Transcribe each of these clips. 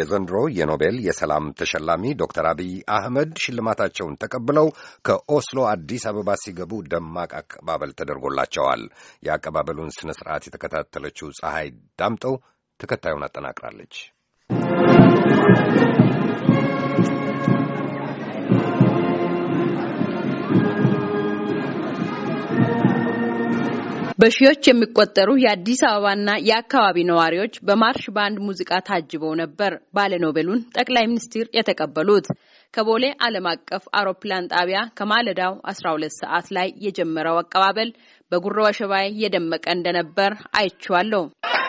የዘንድሮ የኖቤል የሰላም ተሸላሚ ዶክተር አብይ አህመድ ሽልማታቸውን ተቀብለው ከኦስሎ አዲስ አበባ ሲገቡ ደማቅ አቀባበል ተደርጎላቸዋል። የአቀባበሉን ስነ ስርዓት የተከታተለችው ፀሐይ ዳምጠው ተከታዩን አጠናቅራለች። በሺዎች የሚቆጠሩ የአዲስ አበባና የአካባቢ ነዋሪዎች በማርሽ ባንድ ሙዚቃ ታጅበው ነበር ባለኖቤሉን ጠቅላይ ሚኒስትር የተቀበሉት። ከቦሌ ዓለም አቀፍ አውሮፕላን ጣቢያ ከማለዳው 12 ሰዓት ላይ የጀመረው አቀባበል በጉሮ ወሸባይ የደመቀ እንደነበር አይቼዋለሁ።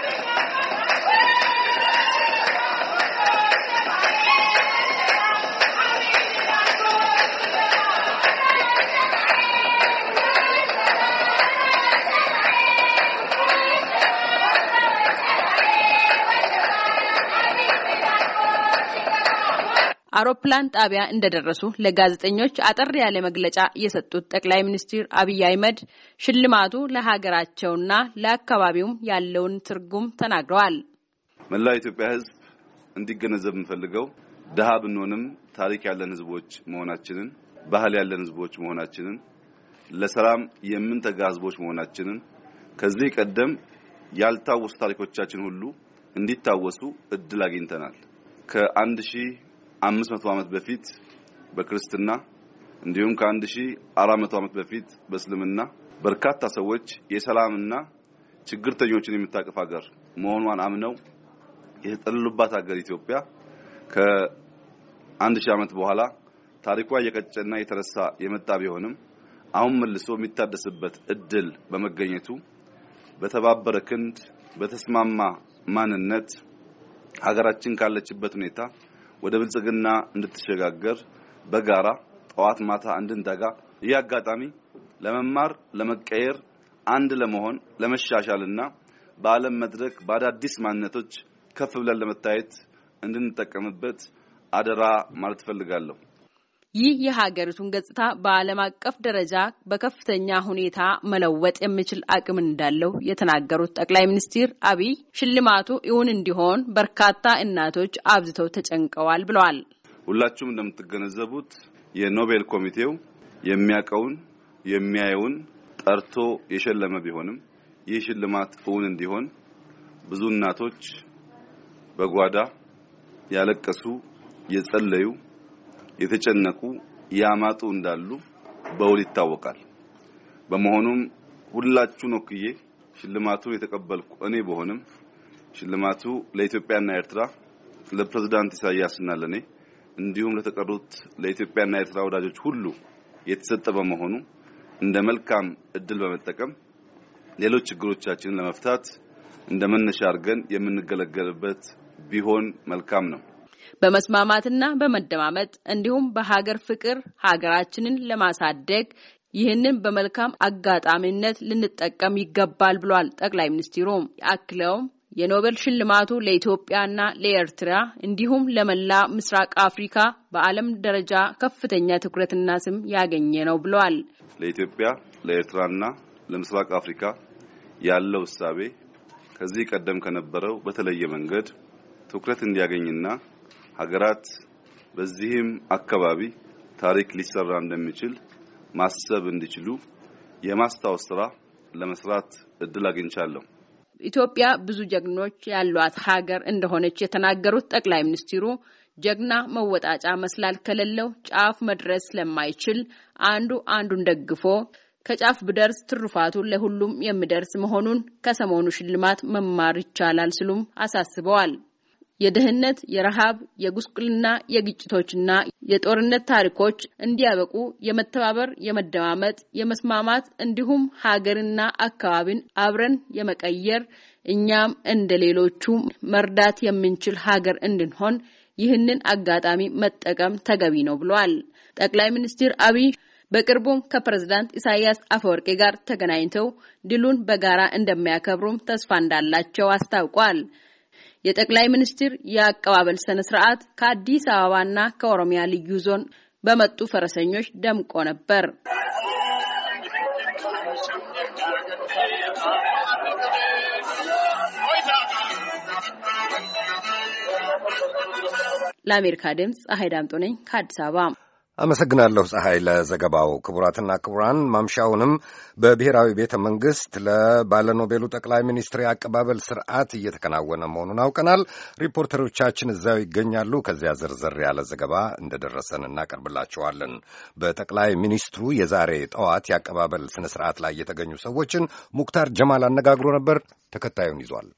አውሮፕላን ጣቢያ እንደደረሱ ለጋዜጠኞች አጠር ያለ መግለጫ የሰጡት ጠቅላይ ሚኒስትር አብይ አህመድ ሽልማቱ ለሀገራቸውና ለአካባቢውም ያለውን ትርጉም ተናግረዋል። መላው የኢትዮጵያ ሕዝብ እንዲገነዘብ የምፈልገው ድሀ ብንሆንም ታሪክ ያለን ሕዝቦች መሆናችንን፣ ባህል ያለን ሕዝቦች መሆናችንን፣ ለሰላም የምንተጋ ሕዝቦች መሆናችንን ከዚህ ቀደም ያልታወሱ ታሪኮቻችን ሁሉ እንዲታወሱ እድል አግኝተናል ከአንድ ሺህ አምስት መቶ ዓመት በፊት በክርስትና እንዲሁም ከአንድ ሺህ አራት መቶ ዓመት በፊት በእስልምና በርካታ ሰዎች የሰላምና ችግርተኞችን የምታቅፍ ሀገር መሆኗን አምነው የተጠለሉባት ሀገር ኢትዮጵያ ከአንድ ሺህ ዓመት በኋላ ታሪኳ እየቀጨና የተረሳ የመጣ ቢሆንም አሁን መልሶ የሚታደስበት እድል በመገኘቱ በተባበረ ክንድ በተስማማ ማንነት ሀገራችን ካለችበት ሁኔታ ወደ ብልጽግና እንድትሸጋገር በጋራ ጠዋት ማታ እንድንተጋ ይህ አጋጣሚ ለመማር፣ ለመቀየር፣ አንድ ለመሆን፣ ለመሻሻልና በዓለም መድረክ በአዳዲስ ማንነቶች ከፍ ብለን ለመታየት እንድንጠቀምበት አደራ ማለት እፈልጋለሁ። ይህ የሀገሪቱን ገጽታ በዓለም አቀፍ ደረጃ በከፍተኛ ሁኔታ መለወጥ የሚችል አቅም እንዳለው የተናገሩት ጠቅላይ ሚኒስትር አብይ ሽልማቱ እውን እንዲሆን በርካታ እናቶች አብዝተው ተጨንቀዋል ብለዋል። ሁላችሁም እንደምትገነዘቡት የኖቤል ኮሚቴው የሚያውቀውን የሚያየውን ጠርቶ የሸለመ ቢሆንም ይህ ሽልማት እውን እንዲሆን ብዙ እናቶች በጓዳ ያለቀሱ፣ የጸለዩ የተጨነቁ ያማጡ እንዳሉ በውል ይታወቃል። በመሆኑም ሁላችሁን ወክዬ ሽልማቱን የተቀበልኩ እኔ በሆንም ሽልማቱ ለኢትዮጵያና ኤርትራ ለፕሬዝዳንት ኢሳያስና ለኔ እንዲሁም ለተቀሩት ለኢትዮጵያና ኤርትራ ወዳጆች ሁሉ የተሰጠ በመሆኑ እንደ መልካም እድል በመጠቀም ሌሎች ችግሮቻችንን ለመፍታት እንደ መነሻ አድርገን የምንገለገልበት ቢሆን መልካም ነው። በመስማማትና በመደማመጥ እንዲሁም በሀገር ፍቅር ሀገራችንን ለማሳደግ ይህንን በመልካም አጋጣሚነት ልንጠቀም ይገባል ብሏል ጠቅላይ ሚኒስትሩ። አክለውም የኖቤል ሽልማቱ ለኢትዮጵያና ለኤርትራ እንዲሁም ለመላ ምስራቅ አፍሪካ በዓለም ደረጃ ከፍተኛ ትኩረትና ስም ያገኘ ነው ብለዋል። ለኢትዮጵያ ለኤርትራና ለምስራቅ አፍሪካ ያለው እሳቤ ከዚህ ቀደም ከነበረው በተለየ መንገድ ትኩረት እንዲያገኝና ሀገራት በዚህም አካባቢ ታሪክ ሊሰራ እንደሚችል ማሰብ እንዲችሉ የማስታወስ ስራ ለመስራት እድል አግኝቻለሁ። ኢትዮጵያ ብዙ ጀግኖች ያሏት ሀገር እንደሆነች የተናገሩት ጠቅላይ ሚኒስትሩ ጀግና መወጣጫ መሰላል ከሌለው ጫፍ መድረስ ስለማይችል አንዱ አንዱን ደግፎ ከጫፍ ብደርስ ትሩፋቱ ለሁሉም የሚደርስ መሆኑን ከሰሞኑ ሽልማት መማር ይቻላል ሲሉም አሳስበዋል። የድህነት፣ የረሃብ፣ የጉስቁልና፣ የግጭቶችና የጦርነት ታሪኮች እንዲያበቁ የመተባበር፣ የመደማመጥ፣ የመስማማት እንዲሁም ሀገርና አካባቢን አብረን የመቀየር እኛም እንደ ሌሎቹ መርዳት የምንችል ሀገር እንድንሆን ይህንን አጋጣሚ መጠቀም ተገቢ ነው ብለዋል። ጠቅላይ ሚኒስትር አብይ በቅርቡም ከፕሬዝዳንት ኢሳያስ አፈወርቂ ጋር ተገናኝተው ድሉን በጋራ እንደሚያከብሩም ተስፋ እንዳላቸው አስታውቋል። የጠቅላይ ሚኒስትር የአቀባበል ስነ ስርዓት ከአዲስ አበባና ከኦሮሚያ ልዩ ዞን በመጡ ፈረሰኞች ደምቆ ነበር። ለአሜሪካ ድምፅ ፀሐይ ዳምጦ ነኝ ከአዲስ አበባ። አመሰግናለሁ ፀሐይ ለዘገባው። ክቡራትና ክቡራን ማምሻውንም በብሔራዊ ቤተ መንግሥት ለባለኖቤሉ ጠቅላይ ሚኒስትር የአቀባበል ስርዓት እየተከናወነ መሆኑን አውቀናል። ሪፖርተሮቻችን እዚያው ይገኛሉ። ከዚያ ዝርዝር ያለ ዘገባ እንደደረሰን እናቀርብላችኋለን። በጠቅላይ ሚኒስትሩ የዛሬ ጠዋት የአቀባበል ስነ ስርዓት ላይ የተገኙ ሰዎችን ሙክታር ጀማል አነጋግሮ ነበር። ተከታዩን ይዟል።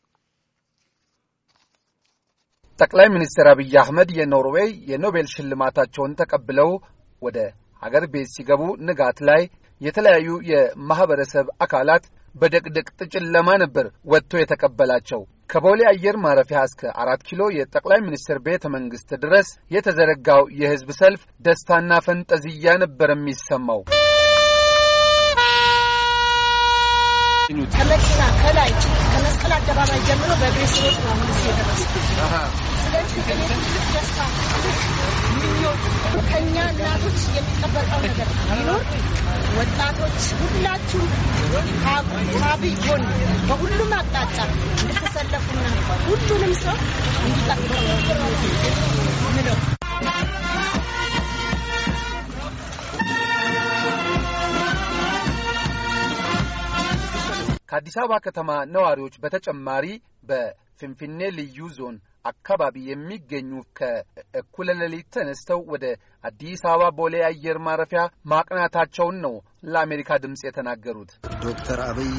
ጠቅላይ ሚኒስትር አብይ አህመድ የኖርዌይ የኖቤል ሽልማታቸውን ተቀብለው ወደ ሀገር ቤት ሲገቡ ንጋት ላይ የተለያዩ የማህበረሰብ አካላት በደቅደቅ ጨለማ ነበር ወጥቶ የተቀበላቸው። ከቦሌ አየር ማረፊያ እስከ አራት ኪሎ የጠቅላይ ሚኒስትር ቤተ መንግስት ድረስ የተዘረጋው የህዝብ ሰልፍ ደስታና ፈንጠዝያ ነበር የሚሰማው። ከመኪና ከላይ ከመስቀል አደባባይ ጀምሮ በእግሬ ስሮጥ ነው አሁን እዚህ የደረስኩት። ስለዚህ እኔ ትልቅ ደስታ ትልቅ ምኞት ከእኛ እናቶች የሚጠበቀው ነገር ቢኖር ወጣቶች ሁላችሁም ከአብይ ጎን በሁሉም አቅጣጫ እንድትሰለፉና ሁሉንም ሰው እንዲጠብቀው ምለው ከአዲስ አበባ ከተማ ነዋሪዎች በተጨማሪ በፍንፍኔ ልዩ ዞን አካባቢ የሚገኙ ከእኩለ ሌሊት ተነስተው ወደ አዲስ አበባ ቦሌ አየር ማረፊያ ማቅናታቸውን ነው ለአሜሪካ ድምፅ የተናገሩት። ዶክተር አብይ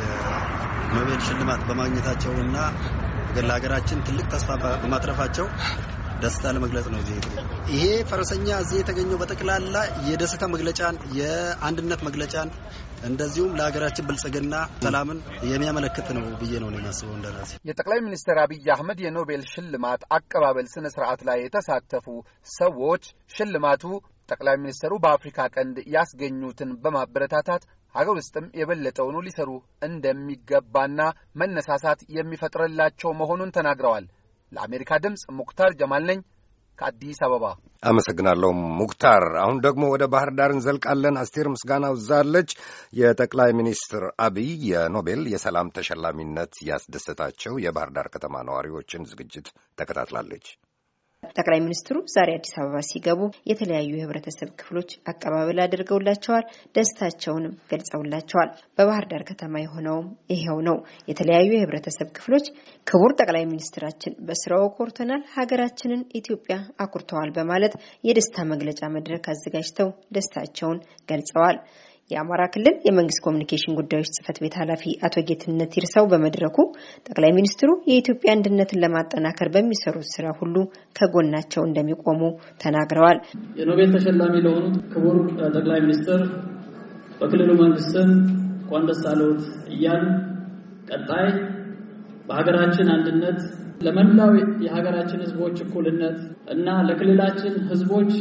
የኖቤል ሽልማት በማግኘታቸውና ለሀገራችን ትልቅ ተስፋ በማትረፋቸው ደስታ ለመግለጽ ነው። እዚህ ይሄ ፈረሰኛ እዚህ የተገኘው በጠቅላላ የደስታ መግለጫን፣ የአንድነት መግለጫን እንደዚሁም ለሀገራችን ብልጽግና ሰላምን የሚያመለክት ነው ብዬ ነው የማስበው። እንደራሴ የጠቅላይ ሚኒስትር አብይ አህመድ የኖቤል ሽልማት አቀባበል ስነ ስርዓት ላይ የተሳተፉ ሰዎች ሽልማቱ ጠቅላይ ሚኒስትሩ በአፍሪካ ቀንድ ያስገኙትን በማበረታታት ሀገር ውስጥም የበለጠውኑ ሊሰሩ እንደሚገባና መነሳሳት የሚፈጥርላቸው መሆኑን ተናግረዋል። ለአሜሪካ ድምፅ ሙክታር ጀማል ነኝ ከአዲስ አበባ። አመሰግናለሁ ሙክታር። አሁን ደግሞ ወደ ባህር ዳር እንዘልቃለን። አስቴር ምስጋናው እዛለች። የጠቅላይ ሚኒስትር አብይ የኖቤል የሰላም ተሸላሚነት ያስደሰታቸው የባህር ዳር ከተማ ነዋሪዎችን ዝግጅት ተከታትላለች። ጠቅላይ ሚኒስትሩ ዛሬ አዲስ አበባ ሲገቡ የተለያዩ የህብረተሰብ ክፍሎች አቀባበል አድርገውላቸዋል። ደስታቸውንም ገልጸውላቸዋል። በባህር ዳር ከተማ የሆነውም ይሄው ነው። የተለያዩ የህብረተሰብ ክፍሎች ክቡር ጠቅላይ ሚኒስትራችን በስራው ኮርተናል፣ ሀገራችንን ኢትዮጵያ አኩርተዋል በማለት የደስታ መግለጫ መድረክ አዘጋጅተው ደስታቸውን ገልጸዋል። የአማራ ክልል የመንግስት ኮሚኒኬሽን ጉዳዮች ጽህፈት ቤት ኃላፊ አቶ ጌትነት ይርሳው በመድረኩ ጠቅላይ ሚኒስትሩ የኢትዮጵያ አንድነትን ለማጠናከር በሚሰሩት ስራ ሁሉ ከጎናቸው እንደሚቆሙ ተናግረዋል። የኖቤል ተሸላሚ ለሆኑት ክቡር ጠቅላይ ሚኒስትር በክልሉ መንግስትም እንኳን ደስ አለዎት እያል ቀጣይ በሀገራችን አንድነት ለመላው የሀገራችን ህዝቦች እኩልነት እና ለክልላችን ህዝቦች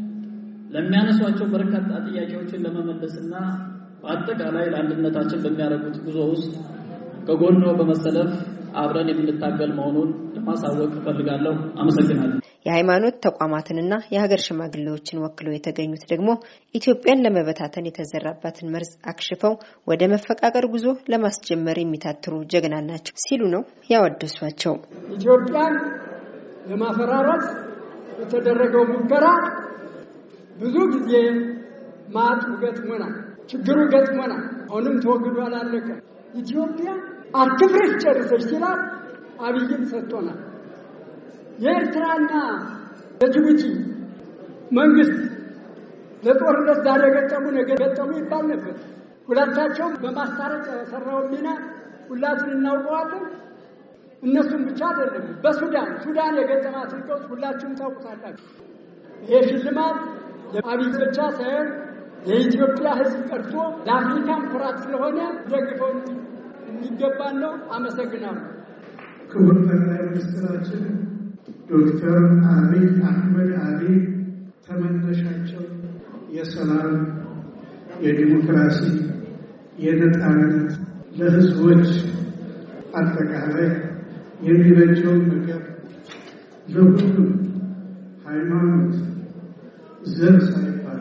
ለሚያነሷቸው በርካታ ጥያቄዎችን ለመመለስና በአጠቃላይ ለአንድነታችን በሚያደርጉት ጉዞ ውስጥ ከጎኖ በመሰለፍ አብረን የምንታገል መሆኑን ለማሳወቅ እፈልጋለሁ። አመሰግናለሁ። የሃይማኖት ተቋማትንና የሀገር ሽማግሌዎችን ወክለው የተገኙት ደግሞ ኢትዮጵያን ለመበታተን የተዘራባትን መርዝ አክሽፈው ወደ መፈቃቀር ጉዞ ለማስጀመር የሚታትሩ ጀግና ናቸው ሲሉ ነው ያወደሷቸው። ኢትዮጵያን ለማፈራረስ የተደረገው ሙከራ ብዙ ጊዜ ማጡ ገጥሞናል፣ ችግሩ ገጥሞናል። አሁንም ተወግዶ አላለቀ። ኢትዮጵያ አትፍረስ ጨርሰች ሲላል አብይም ሰጥቶናል። የኤርትራና የጅቡቲ መንግስት ለጦርነት ዛሬ ገጠሙ ነገ ገጠሙ ይባል ነበር። ሁለታቸውም በማስታረቅ የሰራውን ሚና ሁላችን እናውቀዋለን። እነሱም ብቻ አይደለም። በሱዳን ሱዳን የገጠማትን ቀውስ ሁላችሁም ታውቁታላችሁ። ይሄ ሽልማት ለአብይ ብቻ ሳይሆን የኢትዮጵያ ሕዝብ ቀርቶ ለአፍሪካም ኩራት ስለሆነ ደግፈው የሚገባን ነው። አመሰግናለሁ። ክቡር ጠቅላይ ሚኒስትራችን ዶክተር አብይ አህመድ አሊ ተመነሻቸው የሰላም፣ የዲሞክራሲ፣ የነፃነት ለህዝቦች አጠቃላይ የሚበጀውን ነገር ለሁሉም ሃይማኖት፣ ዘር ሳይባል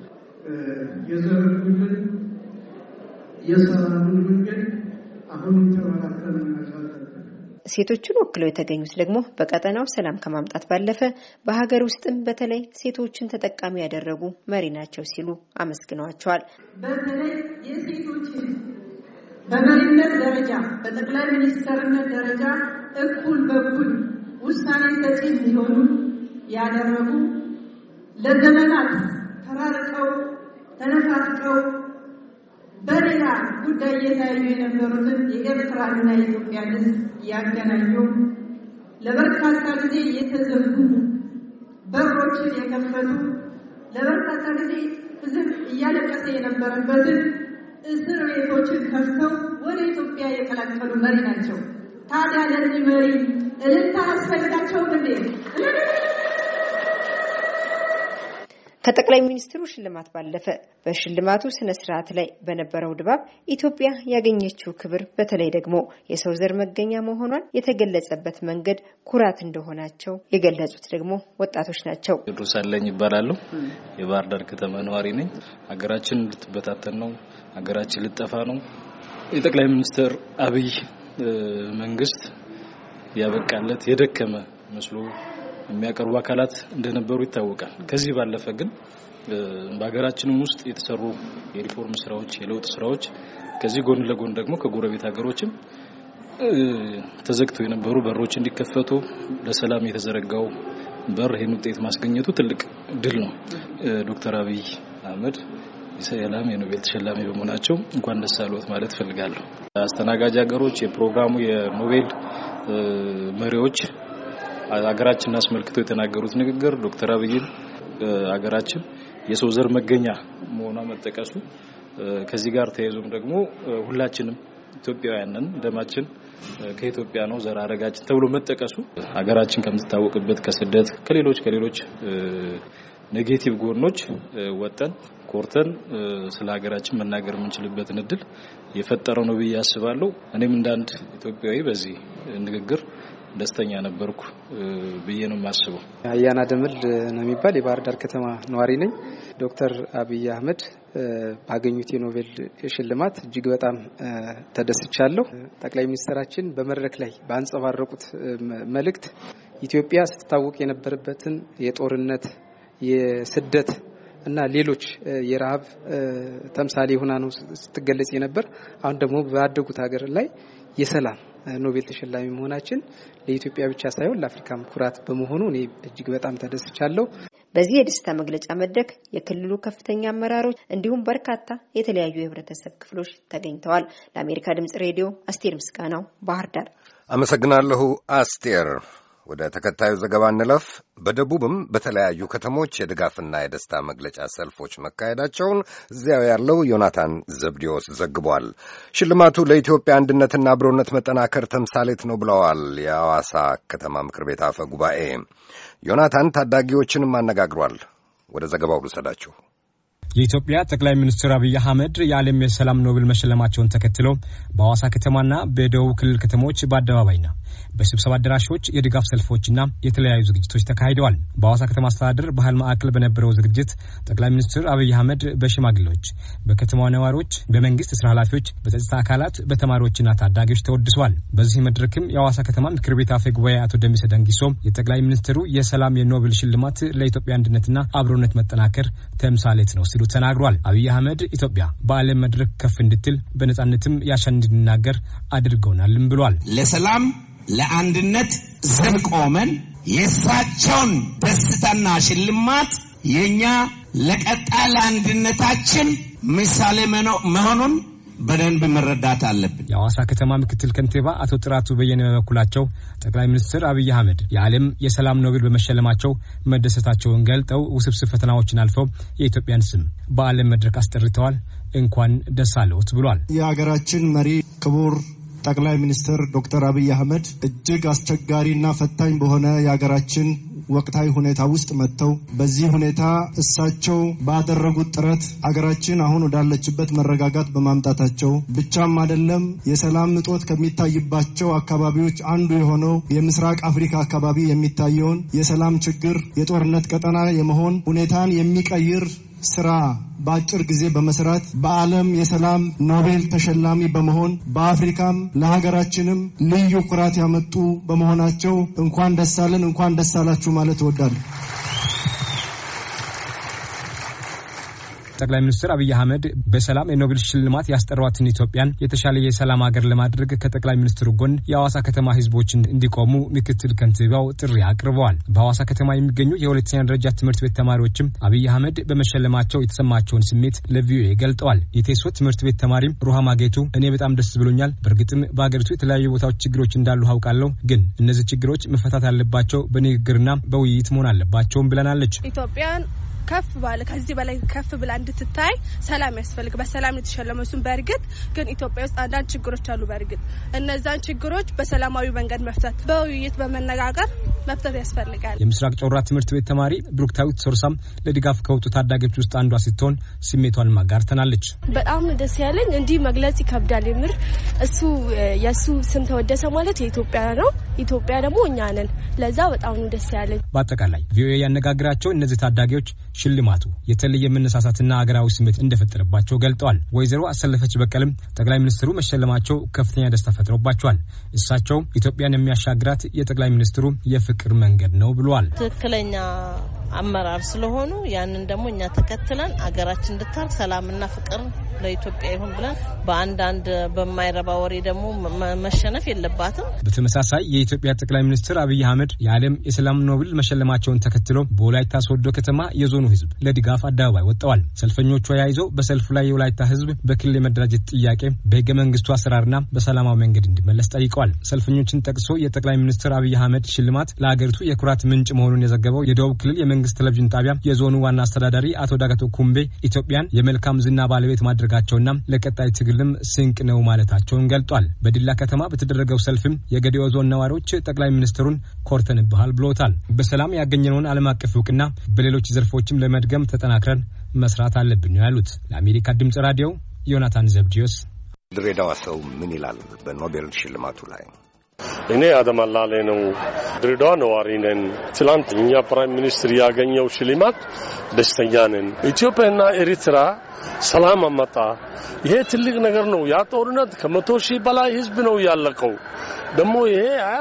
የዘረጉልን የሰላምን መንገድ አሁንም ተበራተን መያዝ አለብን። ሴቶችን ወክለው የተገኙት ደግሞ በቀጠናው ሰላም ከማምጣት ባለፈ በሀገር ውስጥም በተለይ ሴቶችን ተጠቃሚ ያደረጉ መሪ ናቸው ሲሉ አመስግነዋቸዋል። በተለይ የሴቶችን በመሪነት ደረጃ በጠቅላይ ሚኒስትርነት ደረጃ እኩል በኩል ውሳኔ ሰጪ እንዲሆኑ ያደረጉ ለዘመናት ተራርቀው ተነፋፍቀው በሌላ ጉዳይ እየታዩ የነበሩትን የኤርትራንና የኢትዮጵያን ሕዝብ ያገናኙ ለበርካታ ጊዜ የተዘጉ በሮችን የከፈቱ ለበርካታ ጊዜ ሕዝብ እያለቀሰ የነበረበትን እስር ቤቶችን ከፍተው ወደ ኢትዮጵያ የቀላቀሉ መሪ ናቸው። ታዲያ ለዚህ መሪ እልልታ አስፈልጋቸውም እንዴ? ከጠቅላይ ሚኒስትሩ ሽልማት ባለፈ በሽልማቱ ስነ ስርዓት ላይ በነበረው ድባብ ኢትዮጵያ ያገኘችው ክብር በተለይ ደግሞ የሰው ዘር መገኛ መሆኗን የተገለጸበት መንገድ ኩራት እንደሆናቸው የገለጹት ደግሞ ወጣቶች ናቸው። ቴዎድሮስ አለኝ ይባላለሁ። የባህር ዳር ከተማ ነዋሪ ነኝ። ሀገራችን ልትበታተን ነው፣ ሀገራችን ልጠፋ ነው። የጠቅላይ ሚኒስትር አብይ መንግስት ያበቃለት የደከመ መስሎ የሚያቀርቡ አካላት እንደነበሩ ይታወቃል። ከዚህ ባለፈ ግን በሀገራችንም ውስጥ የተሰሩ የሪፎርም ስራዎች፣ የለውጥ ስራዎች ከዚህ ጎን ለጎን ደግሞ ከጎረቤት ሀገሮችም ተዘግተው የነበሩ በሮች እንዲከፈቱ ለሰላም የተዘረጋው በር ይህን ውጤት ማስገኘቱ ትልቅ ድል ነው። ዶክተር አብይ አህመድ የሰላም የኖቤል ተሸላሚ በመሆናቸው እንኳን ደስ አለዎት ማለት እፈልጋለሁ። አስተናጋጅ ሀገሮች የፕሮግራሙ የኖቤል መሪዎች ሀገራችንን አስመልክተው የተናገሩት ንግግር ዶክተር አብይን ሀገራችን የሰው ዘር መገኛ መሆኗ መጠቀሱ ከዚህ ጋር ተያይዞም ደግሞ ሁላችንም ኢትዮጵያውያንን ደማችን ከኢትዮጵያ ነው ዘር ሐረጋችን ተብሎ መጠቀሱ ሀገራችን ከምትታወቅበት ከስደት ከሌሎች ከሌሎች ኔጌቲቭ ጎኖች ወጠን ኮርተን ስለ ሀገራችን መናገር የምንችልበትን እድል የፈጠረው ነው ብዬ አስባለሁ። እኔም እንዳንድ ኢትዮጵያዊ በዚህ ንግግር ደስተኛ ነበርኩ ብዬ ነው የማስበው። አያና ደምል ነው የሚባል የባህር ዳር ከተማ ነዋሪ ነኝ። ዶክተር አብይ አህመድ ባገኙት የኖቤል ሽልማት እጅግ በጣም ተደስቻለሁ። ጠቅላይ ሚኒስትራችን በመድረክ ላይ ባንጸባረቁት መልእክት ኢትዮጵያ ስትታወቅ የነበረበትን የጦርነት፣ የስደት እና ሌሎች የረሃብ ተምሳሌ ሆና ነው ስትገለጽ የነበር። አሁን ደግሞ ባደጉት ሀገር ላይ የሰላም ኖቤል ተሸላሚ መሆናችን ለኢትዮጵያ ብቻ ሳይሆን ለአፍሪካም ኩራት በመሆኑ እኔ እጅግ በጣም ተደስቻለሁ። በዚህ የደስታ መግለጫ መድረክ የክልሉ ከፍተኛ አመራሮች እንዲሁም በርካታ የተለያዩ የህብረተሰብ ክፍሎች ተገኝተዋል። ለአሜሪካ ድምጽ ሬዲዮ አስቴር ምስጋናው ባህር ዳር። አመሰግናለሁ አስቴር። ወደ ተከታዩ ዘገባ እንለፍ። በደቡብም በተለያዩ ከተሞች የድጋፍና የደስታ መግለጫ ሰልፎች መካሄዳቸውን እዚያው ያለው ዮናታን ዘብዲዮስ ዘግቧል። ሽልማቱ ለኢትዮጵያ አንድነትና አብሮነት መጠናከር ተምሳሌት ነው ብለዋል የሐዋሳ ከተማ ምክር ቤት አፈ ጉባኤ። ዮናታን ታዳጊዎችንም አነጋግሯል። ወደ ዘገባው ልውሰዳችሁ። የኢትዮጵያ ጠቅላይ ሚኒስትር አብይ አህመድ የዓለም የሰላም ኖቤል መሸለማቸውን ተከትሎ በሐዋሳ ከተማና በደቡብ ክልል ከተሞች በአደባባይና በስብሰባ አዳራሾች የድጋፍ ሰልፎችና የተለያዩ ዝግጅቶች ተካሂደዋል። በሐዋሳ ከተማ አስተዳደር ባህል ማዕከል በነበረው ዝግጅት ጠቅላይ ሚኒስትር አብይ አህመድ በሽማግሌዎች፣ በከተማዋ ነዋሪዎች፣ በመንግስት ስራ ኃላፊዎች፣ በጸጥታ አካላት፣ በተማሪዎችና ታዳጊዎች ተወድሰዋል። በዚህ መድረክም የሐዋሳ ከተማ ምክር ቤት አፈ ጉባኤ አቶ ደሚሰ ደንጊሶ የጠቅላይ ሚኒስትሩ የሰላም የኖቤል ሽልማት ለኢትዮጵያ አንድነትና አብሮነት መጠናከር ተምሳሌት ነው ሲሉ ተናግሯል። አብይ አህመድ ኢትዮጵያ በዓለም መድረክ ከፍ እንድትል በነጻነትም ያሻን እንድናገር አድርገውናልም ብሏል። ለሰላም ለአንድነት ዘብ ቆመን የእሳቸውን ደስታና ሽልማት የእኛ ለቀጣይ ለአንድነታችን ምሳሌ መሆኑን በደንብ መረዳት አለብን። የሐዋሳ ከተማ ምክትል ከንቲባ አቶ ጥራቱ በየነ በበኩላቸው ጠቅላይ ሚኒስትር አብይ አህመድ የዓለም የሰላም ኖቤል በመሸለማቸው መደሰታቸውን ገልጠው ውስብስብ ፈተናዎችን አልፈው የኢትዮጵያን ስም በዓለም መድረክ አስጠርተዋል። እንኳን ደስ አለዎት ብሏል። የሀገራችን መሪ ክቡር ጠቅላይ ሚኒስትር ዶክተር አብይ አህመድ እጅግ አስቸጋሪና ፈታኝ በሆነ የሀገራችን ወቅታዊ ሁኔታ ውስጥ መጥተው በዚህ ሁኔታ እሳቸው ባደረጉት ጥረት አገራችን አሁን ወዳለችበት መረጋጋት በማምጣታቸው ብቻም አይደለም የሰላም እጦት ከሚታይባቸው አካባቢዎች አንዱ የሆነው የምስራቅ አፍሪካ አካባቢ የሚታየውን የሰላም ችግር የጦርነት ቀጠና የመሆን ሁኔታን የሚቀይር ስራ በአጭር ጊዜ በመስራት በዓለም የሰላም ኖቤል ተሸላሚ በመሆን በአፍሪካም ለሀገራችንም ልዩ ኩራት ያመጡ በመሆናቸው እንኳን ደስ አለን፣ እንኳን ደስ አላችሁ ማለት እወዳለሁ። ጠቅላይ ሚኒስትር አብይ አህመድ በሰላም የኖቤል ሽልማት ያስጠሯትን ኢትዮጵያን የተሻለ የሰላም ሀገር ለማድረግ ከጠቅላይ ሚኒስትሩ ጎን የሐዋሳ ከተማ ህዝቦችን እንዲቆሙ ምክትል ከንቲባው ጥሪ አቅርበዋል። በሐዋሳ ከተማ የሚገኙ የሁለተኛ ደረጃ ትምህርት ቤት ተማሪዎችም አብይ አህመድ በመሸለማቸው የተሰማቸውን ስሜት ለቪኦኤ ገልጠዋል። የቴሶ ትምህርት ቤት ተማሪም ሩሃማ ጌቱ እኔ በጣም ደስ ብሎኛል። በእርግጥም በሀገሪቱ የተለያዩ ቦታዎች ችግሮች እንዳሉ አውቃለሁ፣ ግን እነዚህ ችግሮች መፈታት ያለባቸው በንግግርና በውይይት መሆን አለባቸውም ብለናለች። ኢትዮጵያን ከፍ ባለ ከዚህ በላይ ከፍ ብላ እንድትታይ ሰላም ያስፈልግ። በሰላም የተሸለመ እሱም በእርግጥ ግን ኢትዮጵያ ውስጥ አንዳንድ ችግሮች አሉ። በእርግጥ እነዛን ችግሮች በሰላማዊ መንገድ መፍታት፣ በውይይት በመነጋገር መፍታት ያስፈልጋል። የምስራቅ ጮራ ትምህርት ቤት ተማሪ ብሩክታዊት ሶርሳም ለድጋፍ ከወጡ ታዳጊዎች ውስጥ አንዷ ስትሆን ስሜቷን ማጋርተናለች። በጣም ደስ ያለኝ እንዲህ መግለጽ ይከብዳል። የምር እሱ የእሱ ስም ተወደሰ ማለት የኢትዮጵያ ነው። ኢትዮጵያ ደግሞ እኛ ነን። ለዛ በጣም ነው ደስ ያለኝ። በአጠቃላይ ቪኦኤ ያነጋግራቸው እነዚህ ታዳጊዎች ሽልማቱ የተለየ መነሳሳትና አገራዊ ስሜት እንደፈጠረባቸው ገልጠዋል። ወይዘሮ አሰለፈች በቀልም ጠቅላይ ሚኒስትሩ መሸለማቸው ከፍተኛ ደስታ ፈጥሮባቸዋል። እሳቸው ኢትዮጵያን የሚያሻግራት የጠቅላይ ሚኒስትሩ የፍቅር መንገድ ነው ብለዋል። ትክክለኛ አመራር ስለሆኑ ያንን ደግሞ እኛ ተከትለን አገራችን እንድታርግ ሰላምና ፍቅር ለኢትዮጵያ ይሁን ብለን በአንዳንድ በማይረባ ወሬ ደግሞ መሸነፍ የለባትም። በተመሳሳይ የኢትዮጵያ ጠቅላይ ሚኒስትር አብይ አህመድ የዓለም የሰላም ኖብል መሸለማቸውን ተከትሎ በወላይታ ሶዶ ከተማ የዞኑ ሕዝብ ለድጋፍ አደባባይ ወጥተዋል። ሰልፈኞቹ ያይዘው በሰልፉ ላይ የወላይታ ሕዝብ በክልል የመደራጀት ጥያቄ በህገ መንግስቱ አሰራርና በሰላማዊ መንገድ እንዲመለስ ጠይቀዋል። ሰልፈኞችን ጠቅሶ የጠቅላይ ሚኒስትር አብይ አህመድ ሽልማት ለሀገሪቱ የኩራት ምንጭ መሆኑን የዘገበው የደቡብ ክልል የመንግስት ቴሌቪዥን ጣቢያ የዞኑ ዋና አስተዳዳሪ አቶ ዳገቶ ኩምቤ ኢትዮጵያን የመልካም ዝና ባለቤት ማድረጋቸውና ለቀጣይ ትግልም ስንቅ ነው ማለታቸውን ገልጧል። በዲላ ከተማ በተደረገው ሰልፍም የገዲኦ ዞን ነዋሪዎች ጠቅላይ ሚኒስትሩን ኮርተንብሃል ብሎታል። በሰላም ያገኘነውን ዓለም አቀፍ እውቅና በሌሎች ዘርፎችም ለመድገም ተጠናክረን መስራት አለብን ነው ያሉት። ለአሜሪካ ድምጽ ራዲዮ ዮናታን ዘብዲዮስ ድሬዳዋ ሰው ምን ይላል በኖቤል ሽልማቱ ላይ? እኔ አደማላሌ ነው። ድሬዳዋ ነዋሪ ነን። ትላንት እኛ ፕራይም ሚኒስትር ያገኘው ሽልማት ደስተኛ ነን። ኢትዮጵያና ኤሪትራ ሰላም አመጣ። ይሄ ትልቅ ነገር ነው። ያ ጦርነት ከመቶ ሺህ በላይ ህዝብ ነው ያለቀው። ደግሞ ይሄ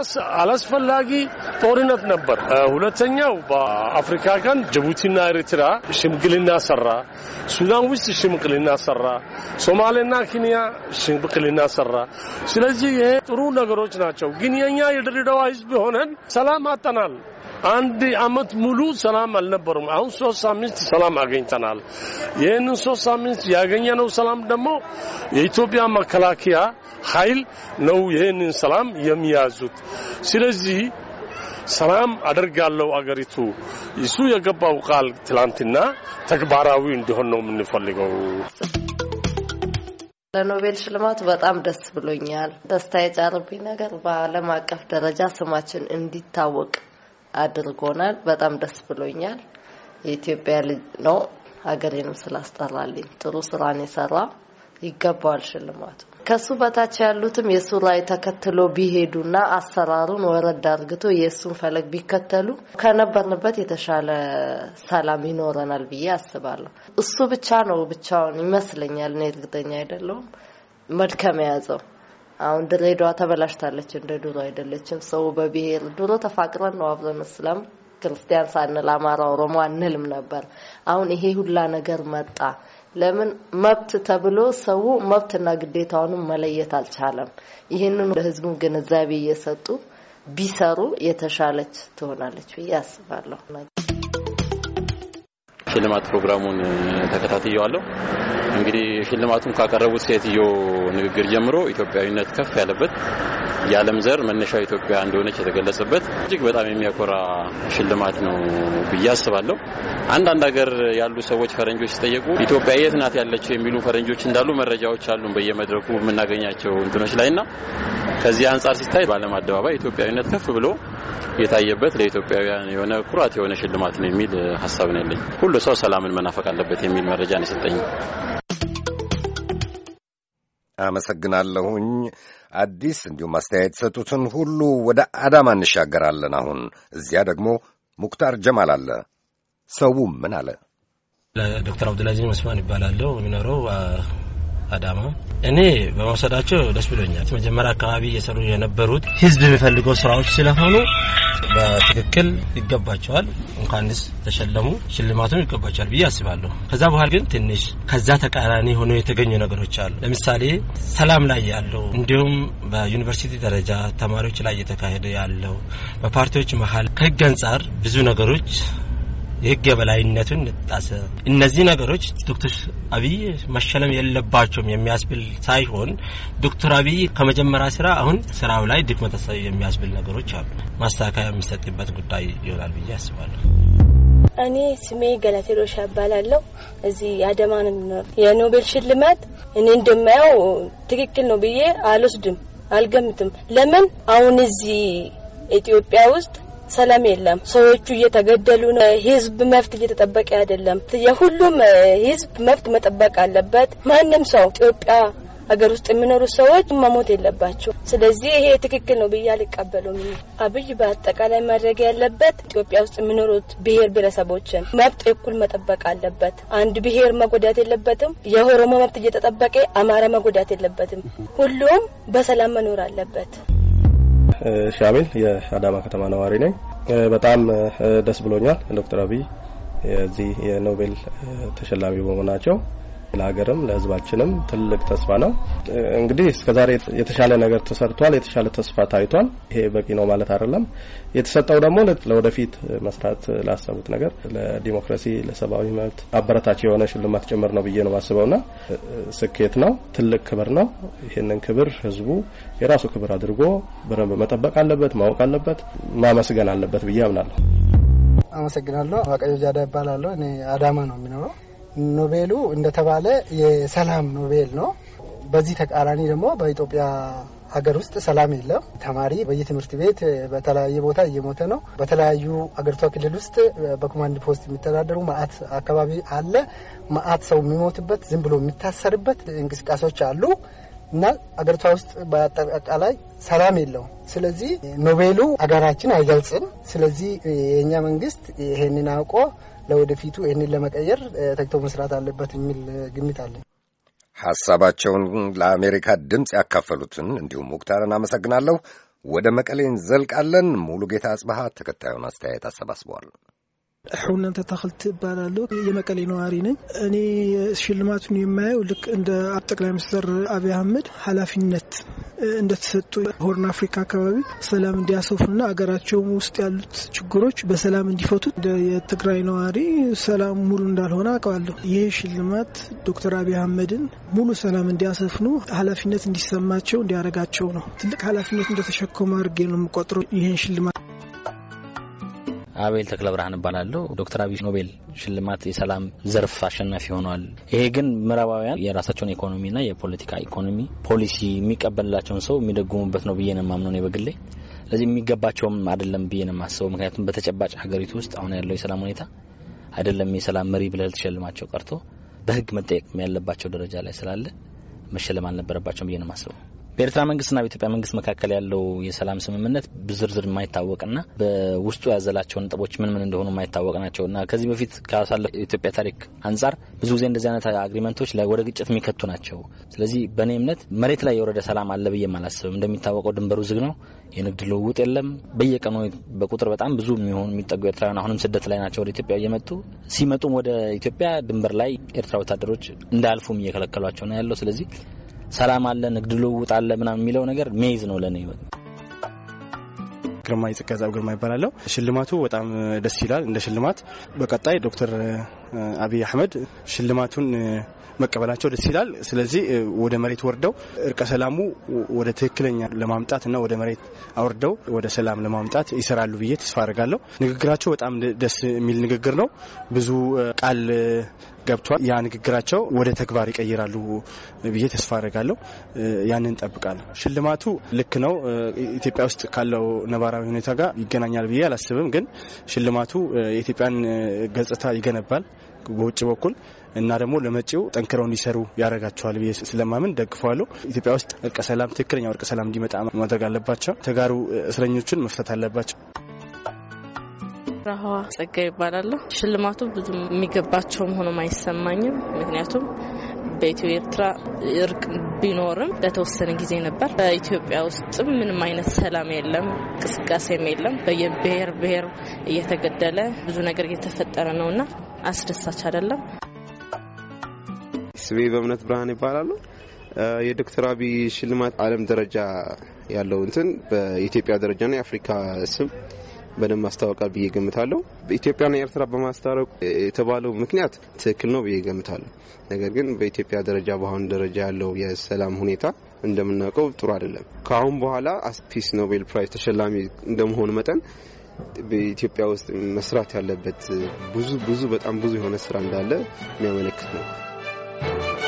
አላስፈላጊ ጦርነት ነበር። ሁለተኛው በአፍሪካ ቀን ጅቡቲና ኤርትራ ሽምግልና ሰራ። ሱዳን ውስጥ ሽምግልና ሰራ። ሶማሌና ኬንያ ሽምግልና ሰራ። ስለዚህ ይሄ ጥሩ ነገሮች ናቸው። ግን የኛ የድሬዳዋ ህዝብ ሆነን ሰላም አጠናል። አንድ አመት ሙሉ ሰላም አልነበሩም። አሁን ሶስት ሳምንት ሰላም አገኝተናል። ይህንን ሶስት ሳምንት ያገኘነው ሰላም ደግሞ የኢትዮጵያ መከላከያ ኃይል ነው ይህንን ሰላም የሚያዙት። ስለዚህ ሰላም አደርጋለሁ አገሪቱ እሱ የገባው ቃል ትላንትና ተግባራዊ እንዲሆን ነው የምንፈልገው። ለኖቤል ሽልማቱ በጣም ደስ ብሎኛል። ደስታ የጫረብኝ ነገር በዓለም አቀፍ ደረጃ ስማችን እንዲታወቅ አድርጎናል። በጣም ደስ ብሎኛል። የኢትዮጵያ ልጅ ነው። ሀገሬንም ስላስጠራልኝ ጥሩ ስራን የሰራ ይገባዋል ሽልማቱ። ከሱ በታች ያሉትም የሱ ላይ ተከትሎ ቢሄዱና አሰራሩን ወረድ አርግቶ የእሱን ፈለግ ቢከተሉ ከነበርንበት የተሻለ ሰላም ይኖረናል ብዬ አስባለሁ። እሱ ብቻ ነው ብቻውን ይመስለኛል። እኔ እርግጠኛ አይደለሁም መድከም የያዘው አሁን ድሬዳዋ ተበላሽታለች፣ እንደ ድሮ አይደለችም። ሰው በብሔር ድሮ ተፋቅረን ነው አብረን እስላም ክርስቲያን ሳንል አማራ፣ ኦሮሞ አንልም ነበር። አሁን ይሄ ሁላ ነገር መጣ። ለምን መብት ተብሎ ሰው መብትና ግዴታውንም መለየት አልቻለም። ይህንን ለህዝቡ ግንዛቤ እየሰጡ ቢሰሩ የተሻለች ትሆናለች ብዬ አስባለሁ። ሽልማት ፕሮግራሙን ተከታትየዋለሁ። እንግዲህ ሽልማቱን ካቀረቡት ሴትዮ ንግግር ጀምሮ ኢትዮጵያዊነት ከፍ ያለበት የዓለም ዘር መነሻው ኢትዮጵያ እንደሆነች የተገለጸበት እጅግ በጣም የሚያኮራ ሽልማት ነው ብዬ አስባለሁ። አንዳንድ ሀገር ያሉ ሰዎች ፈረንጆች ሲጠየቁ ኢትዮጵያ የት ናት ያለችው የሚሉ ፈረንጆች እንዳሉ መረጃዎች አሉን በየመድረኩ የምናገኛቸው እንትኖች ላይና ከዚህ አንጻር ሲታይ በዓለም አደባባይ ኢትዮጵያዊነት ከፍ ብሎ የታየበት ለኢትዮጵያውያን የሆነ ኩራት የሆነ ሽልማት ነው የሚል ሀሳብ ነው ያለኝ። ሁሉ ሰው ሰላምን መናፈቅ አለበት የሚል መረጃ ነው የሰጠኝ። አመሰግናለሁኝ። አዲስ እንዲሁም አስተያየት ሰጡትን ሁሉ ወደ አዳማ እንሻገራለን። አሁን እዚያ ደግሞ ሙክታር ጀማል አለ። ሰው ምን አለ? ዶክተር አብዱልአዚዝ መስማን ይባላለሁ። የሚኖረው አዳማ። እኔ በመውሰዳቸው ደስ ብሎኛል። መጀመሪያ አካባቢ እየሰሩ የነበሩት ህዝብ የሚፈልገው ስራዎች ስለሆኑ በትክክል ይገባቸዋል። እንኳንስ ተሸለሙ ሽልማቱም ይገባቸዋል ብዬ አስባለሁ። ከዛ በኋላ ግን ትንሽ ከዛ ተቃራኒ ሆኖ የተገኙ ነገሮች አሉ። ለምሳሌ ሰላም ላይ ያለው እንዲሁም በዩኒቨርሲቲ ደረጃ ተማሪዎች ላይ እየተካሄደ ያለው በፓርቲዎች መሀል ከህግ አንጻር ብዙ ነገሮች የህግ የበላይነቱን ጣሰ። እነዚህ ነገሮች ዶክተር አብይ መሸለም የለባቸውም የሚያስብል ሳይሆን ዶክተር አብይ ከመጀመሪያ ስራ አሁን ስራው ላይ ድክመት የሚያስብል ነገሮች አሉ። ማስተካከያ የሚሰጥበት ጉዳይ ይሆናል ብዬ አስባለሁ። እኔ ስሜ ገለቴሎሻ እባላለሁ። እዚህ አዳማ ነው የምኖር። የኖቤል ሽልማት እኔ እንደማየው ትክክል ነው ብዬ አልወስድም፣ አልገምትም። ለምን አሁን እዚህ ኢትዮጵያ ውስጥ ሰላም የለም። ሰዎቹ እየተገደሉ ነው። ህዝብ መብት እየተጠበቀ አይደለም። የሁሉም ህዝብ መብት መጠበቅ አለበት። ማንም ሰው ኢትዮጵያ ሀገር ውስጥ የሚኖሩ ሰዎች መሞት የለባቸው። ስለዚህ ይሄ ትክክል ነው ብዬ አልቀበሉም። አብይ በአጠቃላይ ማድረግ ያለበት ኢትዮጵያ ውስጥ የሚኖሩት ብሔር ብሔረሰቦችን መብት እኩል መጠበቅ አለበት። አንድ ብሔር መጎዳት የለበትም። የኦሮሞ መብት እየተጠበቀ አማራ መጎዳት የለበትም። ሁሉም በሰላም መኖር አለበት። ሻሚል የአዳማ ከተማ ነዋሪ ነኝ። በጣም ደስ ብሎኛል ዶክተር አብይ የዚህ የኖቤል ተሸላሚ በመሆናቸው ለሀገርም ለሕዝባችንም ትልቅ ተስፋ ነው። እንግዲህ እስከዛሬ የተሻለ ነገር ተሰርቷል፣ የተሻለ ተስፋ ታይቷል። ይሄ በቂ ነው ማለት አይደለም። የተሰጠው ደግሞ ለወደፊት መስራት ላሰቡት ነገር ለዲሞክራሲ፣ ለሰብአዊ መብት አበረታች የሆነ ሽልማት ጭምር ነው ብዬ ነው ማስበውና ስኬት ነው፣ ትልቅ ክብር ነው። ይህንን ክብር ህዝቡ የራሱ ክብር አድርጎ በደንብ መጠበቅ አለበት፣ ማወቅ አለበት፣ ማመስገን አለበት ብዬ አምናለሁ። አመሰግናለሁ። ዋቀዮ ጃዳ ይባላለሁ። እኔ አዳማ ነው የሚኖረው። ኖቤሉ እንደተባለ የሰላም ኖቤል ነው። በዚህ ተቃራኒ ደግሞ በኢትዮጵያ ሀገር ውስጥ ሰላም የለም። ተማሪ በየትምህርት ቤት በተለያየ ቦታ እየሞተ ነው። በተለያዩ አገሪቷ ክልል ውስጥ በኮማንድ ፖስት የሚተዳደሩ ማአት አካባቢ አለ። ማአት ሰው የሚሞትበት ዝም ብሎ የሚታሰርበት እንቅስቃሴዎች አሉ እና አገሪቷ ውስጥ በአጠቃላይ ሰላም የለውም። ስለዚህ ኖቤሉ ሀገራችን አይገልጽም። ስለዚህ የእኛ መንግስት ይሄንን አውቆ ለወደፊቱ ይህንን ለመቀየር ተግቶ መስራት አለበት የሚል ግምት አለኝ። ሐሳባቸውን ለአሜሪካ ድምፅ ያካፈሉትን እንዲሁም ሙክታርን አመሰግናለሁ። ወደ መቀሌ እንዘልቃለን። ሙሉ ጌታ አጽበሃ ተከታዩን አስተያየት አሰባስበዋል። ሁነን ተተክልት እባላለሁ። የመቀሌ ነዋሪ ነኝ። እኔ ሽልማቱን የማየው ልክ እንደ ጠቅላይ ሚኒስትር አብይ አህመድ ኃላፊነት እንደተሰጡ ሆርን አፍሪካ አካባቢ ሰላም እንዲያሰፉና አገራቸው ውስጥ ያሉት ችግሮች በሰላም እንዲፈቱት እንደ የትግራይ ነዋሪ ሰላም ሙሉ እንዳልሆነ አውቀዋለሁ። ይህ ሽልማት ዶክተር አብይ አህመድን ሙሉ ሰላም እንዲያሰፍኑ ኃላፊነት እንዲሰማቸው እንዲያደርጋቸው ነው። ትልቅ ኃላፊነት እንደተሸከሙ አድርጌ ነው የምቆጥረው ይህን ሽልማት አቤል ተክለ ብርሃን እባላለሁ። ዶክተር አብይ ኖቤል ሽልማት የሰላም ዘርፍ አሸናፊ ሆነዋል። ይሄ ግን ምዕራባውያን የራሳቸውን ኢኮኖሚና የፖለቲካ ኢኮኖሚ ፖሊሲ የሚቀበልላቸውን ሰው የሚደጉሙበት ነው ብዬ ነው የማምነው እኔ በግሌ። ስለዚህ የሚገባቸውም አይደለም ብዬ ነው የማስበው። ምክንያቱም በተጨባጭ ሀገሪቱ ውስጥ አሁን ያለው የሰላም ሁኔታ አይደለም የሰላም መሪ ብለህ ልትሸልማቸው ቀርቶ በሕግ መጠየቅ ያለባቸው ደረጃ ላይ ስላለ መሸለም አልነበረባቸውም ብዬ ነው የማስበው። በኤርትራ መንግስትና በኢትዮጵያ መንግስት መካከል ያለው የሰላም ስምምነት በዝርዝር የማይታወቅና በውስጡ ያዘላቸው ነጥቦች ምን ምን እንደሆኑ የማይታወቅ ናቸው እና ከዚህ በፊት ካሳለፈ የኢትዮጵያ ታሪክ አንጻር ብዙ ጊዜ እንደዚህ አይነት አግሪመንቶች ወደ ግጭት የሚከቱ ናቸው። ስለዚህ በእኔ እምነት መሬት ላይ የወረደ ሰላም አለ ብዬ አላስብም። እንደሚታወቀው ድንበሩ ዝግ ነው። የንግድ ልውውጥ የለም። በየቀኑ በቁጥር በጣም ብዙ የሚሆኑ የሚጠጉ ኤርትራውያን አሁንም ስደት ላይ ናቸው ወደ ኢትዮጵያ እየመጡ ሲመጡም ወደ ኢትዮጵያ ድንበር ላይ ኤርትራ ወታደሮች እንዳያልፉም እየከለከሏቸው ነው ያለው። ስለዚህ ሰላም አለ፣ ንግድ ልውውጥ አለ ምናምን የሚለው ነገር ሜይዝ ነው ለእኔ። ግርማ የጸጋዛብ ግርማ ይባላለሁ። ሽልማቱ በጣም ደስ ይላል። እንደ ሽልማት በቀጣይ ዶክተር አብይ አህመድ ሽልማቱን መቀበላቸው ደስ ይላል። ስለዚህ ወደ መሬት ወርደው እርቀ ሰላሙ ወደ ትክክለኛ ለማምጣት እና ወደ መሬት አውርደው ወደ ሰላም ለማምጣት ይሰራሉ ብዬ ተስፋ አድርጋለሁ። ንግግራቸው በጣም ደስ የሚል ንግግር ነው። ብዙ ቃል ገብቷል። ያ ንግግራቸው ወደ ተግባር ይቀይራሉ ብዬ ተስፋ አድርጋለሁ። ያንን እንጠብቃለሁ። ሽልማቱ ልክ ነው። ኢትዮጵያ ውስጥ ካለው ነባራዊ ሁኔታ ጋር ይገናኛል ብዬ አላስብም። ግን ሽልማቱ የኢትዮጵያን ገጽታ ይገነባል በውጭ በኩል እና ደግሞ ለመጪው ጠንክረው እንዲሰሩ ያደርጋቸዋል ብዬ ስለማምን ደግፈዋለሁ። ኢትዮጵያ ውስጥ እርቀ ሰላም፣ ትክክለኛው እርቀ ሰላም እንዲመጣ ማድረግ አለባቸው። ተጋሩ እስረኞችን መፍታት አለባቸው። ረሃዋ ጸጋ ይባላለሁ። ሽልማቱ ብዙ የሚገባቸውም ሆኖም አይሰማኝም። ምክንያቱም በኢትዮ ኤርትራ እርቅ ቢኖርም ለተወሰነ ጊዜ ነበር። በኢትዮጵያ ውስጥም ምንም አይነት ሰላም የለም፣ እንቅስቃሴም የለም። በየብሔር ብሔር እየተገደለ ብዙ ነገር እየተፈጠረ ነውና አስደሳች አይደለም። ስሜ በእምነት ብርሃን ይባላሉ። የዶክተር አብይ ሽልማት ዓለም ደረጃ ያለው እንትን በኢትዮጵያ ደረጃና የአፍሪካ ስም በደንብ ማስታወቃል ብዬ ገምታለሁ። ኢትዮጵያና ኤርትራ በማስታረቁ የተባለው ምክንያት ትክክል ነው ብዬ ገምታለሁ። ነገር ግን በኢትዮጵያ ደረጃ በአሁኑ ደረጃ ያለው የሰላም ሁኔታ እንደምናውቀው ጥሩ አይደለም። ከአሁን በኋላ ፒስ ኖቤል ፕራይዝ ተሸላሚ እንደመሆኑ መጠን በኢትዮጵያ ውስጥ መስራት ያለበት ብዙ ብዙ በጣም ብዙ የሆነ ስራ እንዳለ የሚያመለክት ነው።